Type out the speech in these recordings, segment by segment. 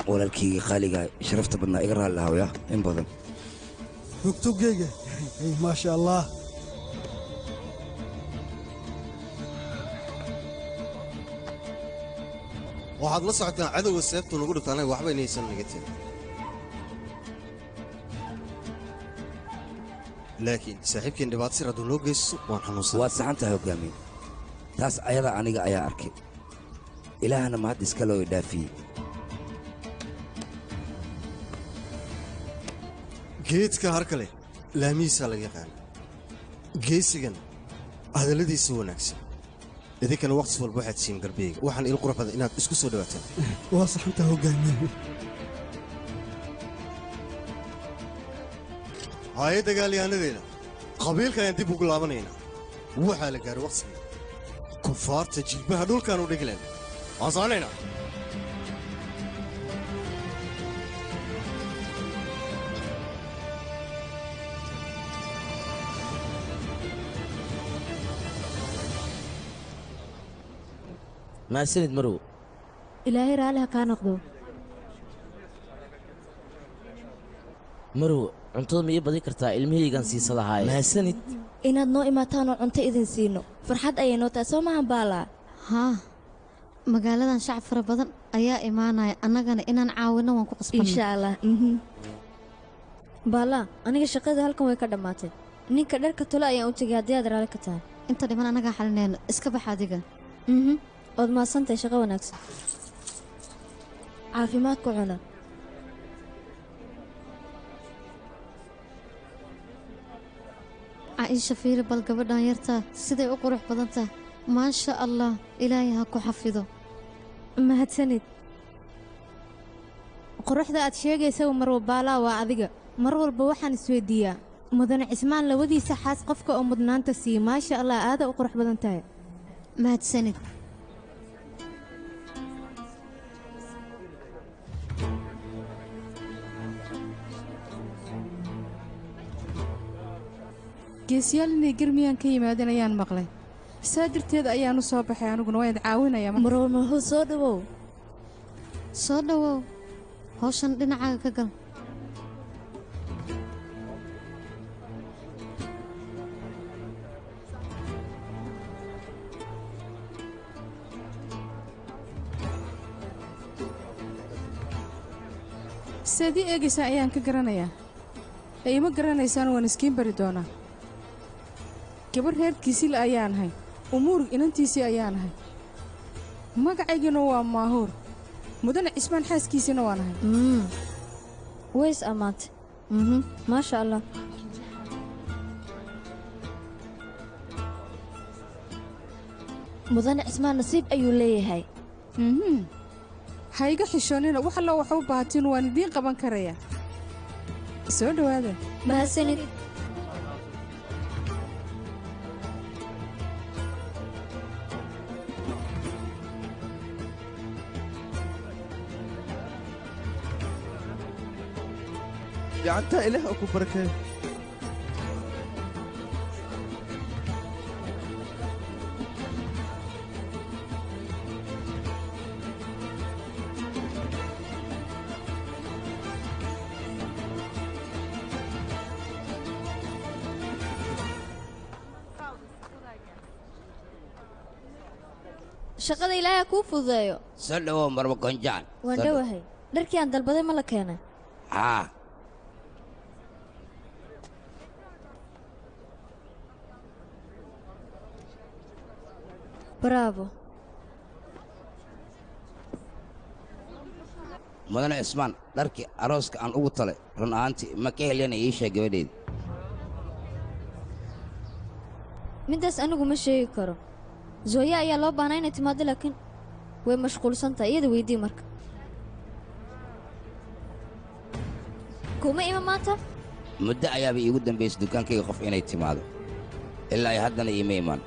walaalkayga qaaliga sharafta badnaa iga raalli ahawya in badan tugtugayga maasha allah waxaad la socotaan cadowga seeftu nagu dhigto anaga waxba inaysan naga tegin laakiin saaxiibkeen dhibaato sir hadduu noo geysto waan xanuunsan waad saxan tahay hoggaamiye taas ayada aniga ayaa arkay ilaahana mahad iska loo idhaafiyey geedka har kale laamihiisaa laga yaqaana geesigan hadalladiisa wanaagsan idinkana wakhti walba waxaad siin galbeega waxaan il qurux badan inaad isku soo dhawaataan waa saxantaa hoggaamiye haye dagaalyahannadeena qabiilka ayaan dib ugu laabanaynaa waxaa la gaaray wakhtigii kufaarta jilbaha dhulkaan u dhigleen waan soconaynaa mahadsanid marow ilaahay raalli ha kaa noqdo marow cuntada ma ii badin kartaa ilmahaygaan siisa lahaaye mahadsanid inaad noo imaataan oo cunto idin siino farxad ayay noo tahay soo maahan baalaa haa magaaladan shacab fara badan ayaa imaanaya annagana inaan caawinno waan ku qasbanna insha allah mhm. baalaa aniga shaqada halkan way ka dhammaatay ninka dharka tolo ayaan u tegay haddii aad raalli ka tahay inta dhiman annagaa xalinayno iska bax adiga mhm waad mahadsantahay shaqo wanaagsan caafimaad ku cuna caaisha fiiri bal gabadhan yartaa siday u qurux badan tahay maasha allah ilaahay ha ku xafido mahadsanid quruxda aad sheegaysa marwa baalaa waa adiga mar walba waxaan isweydiiyaa mudane cismaan labadiisa xaas qofka oo mudnaanta siiya maasha allah aada u qurux badan tahay mahadsanid geesiyaal inay germiyaan ka yimaadeen ayaan maqlay saa darteed ayaan u soo baxay aniguna waan id caawinayaa marwa mahuu soo dhawow soo dhowow hawshan dhinacaaga ka gal saad ii eegaysaa ayaan ka garanayaa ee ima garanaysaan waan iskiin bari doonaa gabarh reerkiisila ayaan ahay umuurg inantiisii ayaan ahay magacayguna waa maahuur mudane cismaan xaaskiisina waan ahay ways ammaantay mhm maasha allah mudane cismaan nasiib ayuu leeyahay mhm ha iga xishoonnina wax allo wax u baahatiin waan idiin qaban karayaa soo dhowaada mahadsanid gacantaa ilaah oo ku barakeeyo shaqada ilaahay ha kuu fududeeyo soo dhowow marba gonjaan waan Soo dhow- dhowahay dharkii aan dalbaday ma la keenay haa bravo mudane cismaan dharkii arooska aan ugu talay run ahaantii ma ka helyana ii sheeg gabadheeda middaas anigu ma sheegi karo zooya ayaa loo baahnaa inay timaado laakiin way mashquulsan tahay iyada weydii marka kuma ima maanta muddo ayaaba iigu dambaysay dukaankayga qof inay timaado ilaa ay haddana iima imaan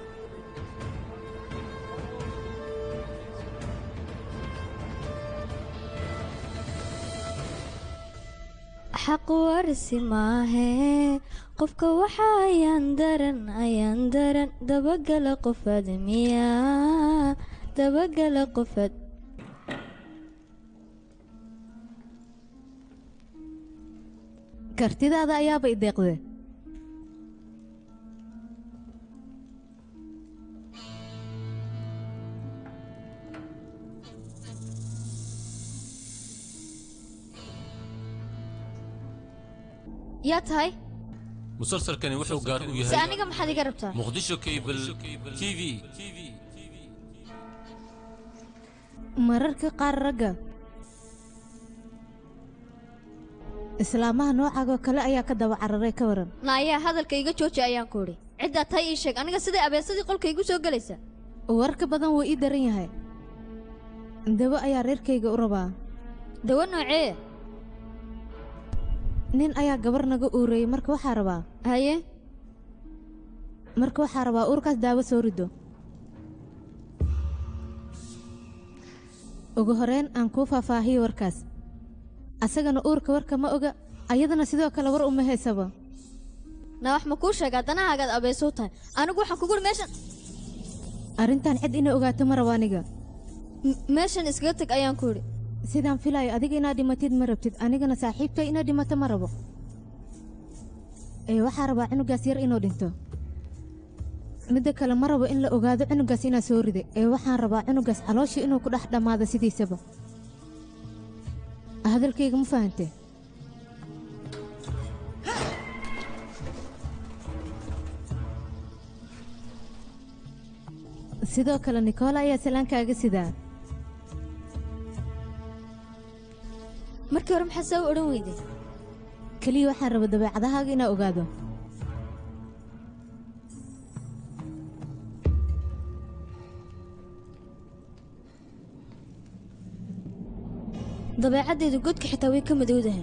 xaq warsi maahee qofka waxa ayaan daran ayaan daran dabagala qofaad miyaa dabagala qofaad kartidaada ayaaba i deeqde yaa tahay musalsalkani wuxuu gaar u si yahay aniga maxaad iga rabtaa muqdisho cable t v mararka qaar ragga islaamaha noocaagoo kale ayaa ka daba cararay ka waran naayaa hadalka iga jooji ayaan ku idhi ciddaa tahay ii sheeg aniga siday abeesadii qolka igu soo gelaysa warka badan wuu ii daran yahay dawo ayaa reerkayga u rabaa dawo noocee nin ayaa gabar naga uureeyey marka waxaa rabaa haye marka waxaa rabaa uurkaas daawo soo rido ugu horeyn aan kuu faahfaahiyo warkaas asagana uurka warka ma oga ayadana sidoo kale war uma haysaba na wax ma kuu sheegaa danahaagaad abeesow tahay anigu waxaan kuguhi meeshan arrintan cid inay ogaato ma rabo aniga M- meeshan iskaga teg ayaan ku idhi sidaan filaayo adiga inaad dhimatid ma rabtid anigana saaxiibkay inaad dhimato ma rabo ee waxaa rabaa cunugaas yar inuu dhinto midda kale ma rabo in la ogaado cunugaas inaa soo riday ee waxaan rabaa cunugaas calooshii inuu ku dhex dhammaado sidiisaba hadalkayga ma fahante sidoo kale nikoola ayaa salaankaaga sidaa markii hore maxaa saa u odhan weyday keliya waxaan raba dabeecadahaaga inaa ogaado dabeecaddeedu godka xitaa way ka madowdahay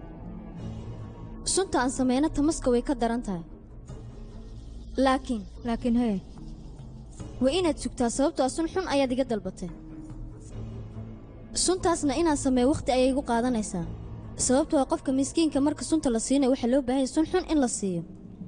sunta aan samayna tamaska way ka daran tahay laakiin laakiin hee waa inaad sugtaa sababtoo ah sun xun ayaad iga dalbatay suntaasna inaan sameeyo wakhti ayay igu qaadanaysaa sababtoo ah qofka miskiinka marka sunta la siinayo waxaa loo baahan yahay sun xun in la siiyo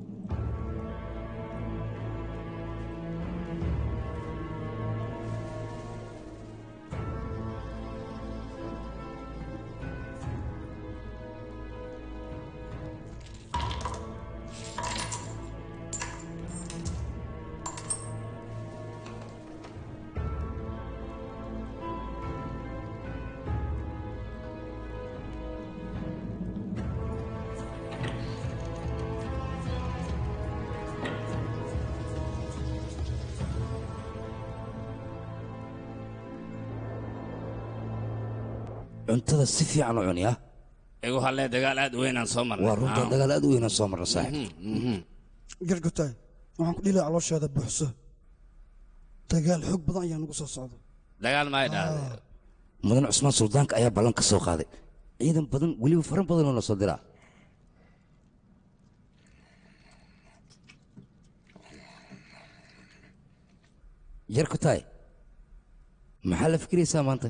cuntada si fiican u cuni ah igu hallee dagaal aad u weynaan soo marnay waa runta dagaal aad u weynaan soo marna saaxiib gargutaay waxaan ku dhilaa caloosheeda buuxso dagaal xoog badan ayaa nagu soo socda dagaal maay dhahday mudan cusmaan suldaanka ayaa ballan ka soo qaaday ciidan badan weliba faran badan oo la soo diraa yarkutaay maxaa la fikiraysaa maanta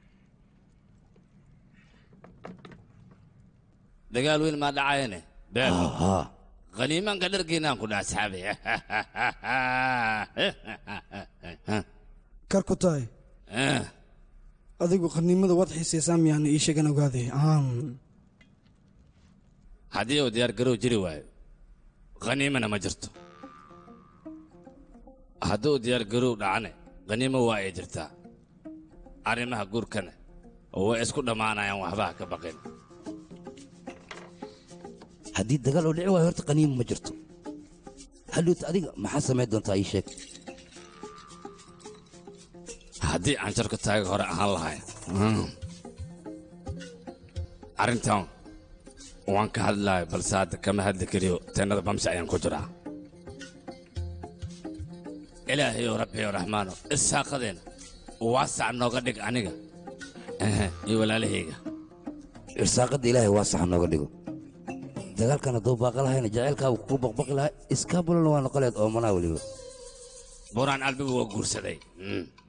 dagaal weyn maa dhacayane beel haa khaniimanka dharkiinaan ku dha asxaabi karkutaay adigu qaniimada waad xiisaysaa miyaana ii sheegan ogaaday aan haddii uu diyaar garow jiri waayo khaniimana ma jirto hadduu diyaar garow dhacane khaniimo waa ay jirtaa arrimaha guurkana way isku dhammaanayaan waxbaha ka baqin haddii dagaal oo dhici waayo horta qaniimo ma jirto hadhowta adiga maxaa samayn doontaa ii sheeg haddii aan jarka taaga hore ahaan lahay arrintan waan ka hadlayo balse hadda kama hadli kariyo teennada bamsi ayaan ku jiraa ilaahayow rabbiyow raxmaano isaaqadeena waasac nooga dhig aniga ehe, iyo walaalahayga irsaaqadda ilaahay waa sax nooga dhigo dagaalkan hadduu baaqa lahayna jacaylkaa uu kugu baqbaqi lahaa iskaabulana waa noqoleed oomanaa weliba buraan albigu waa guursaday Mm.